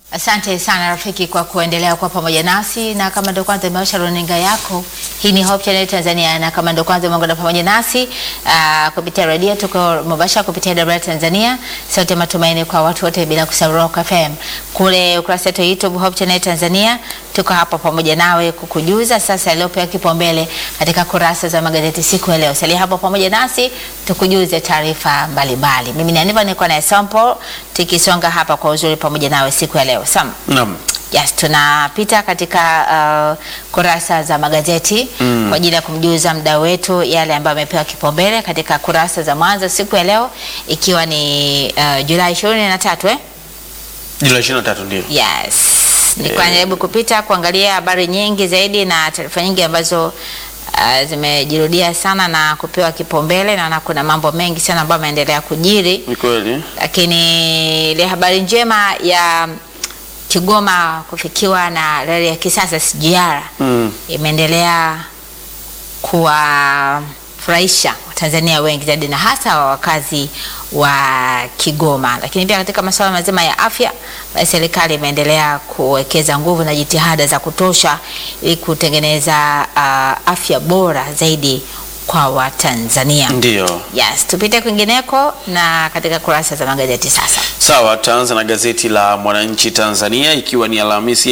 Asante sana rafiki kwa kuendelea kuwa pamoja nasi, na kama ndio kwanza imewasha runinga yako, hii ni Hope Channel Tanzania, na kama ndio kwanza umeungana pamoja nasi uh, kupitia redio, tuko mubashara kupitia Dar Tanzania, sauti ya matumaini kwa watu wote, bila kusahau Rock FM. Kule ukurasa wetu wa YouTube Hope Channel Tanzania, tuko hapa pamoja nawe kukujuza sasa yaliyopewa kipaumbele katika kurasa za magazeti siku ya leo. Salia hapo pamoja nasi tukujuze taarifa mbalimbali. Mimi ni Aniva, niko na Sample tukisonga hapa kwa uzuri pamoja nawe siku ya leo. Sam. Naam. Yes, tunapita katika uh, kurasa za magazeti Mm. kwa ajili ya kumjuza mdau wetu yale ambayo amepewa kipaumbele katika kurasa za mwanzo siku ya leo ikiwa ni uh, Julai 23 eh? Julai 23 ndio. Yes. Nilikuwa Eh. najaribu kupita kuangalia habari nyingi zaidi na taarifa nyingi ambazo uh, zimejirudia sana na kupewa kipaumbele. Naona kuna mambo mengi sana ambayo yameendelea kujiri Ni kweli. lakini ile habari njema ya Kigoma kufikiwa na reli ya kisasa SGR Mm. imeendelea kuwafurahisha Watanzania wengi zaidi na hasa wa wakazi wa Kigoma. Lakini pia katika masuala mazima ya afya, basi serikali imeendelea kuwekeza nguvu na jitihada za kutosha ili kutengeneza uh, afya bora zaidi kwa Watanzania. Ndio. Yes, tupite kwingineko na katika kurasa za magazeti sasa. Sawa, taanza na gazeti la Mwananchi Tanzania ikiwa ni Alhamisi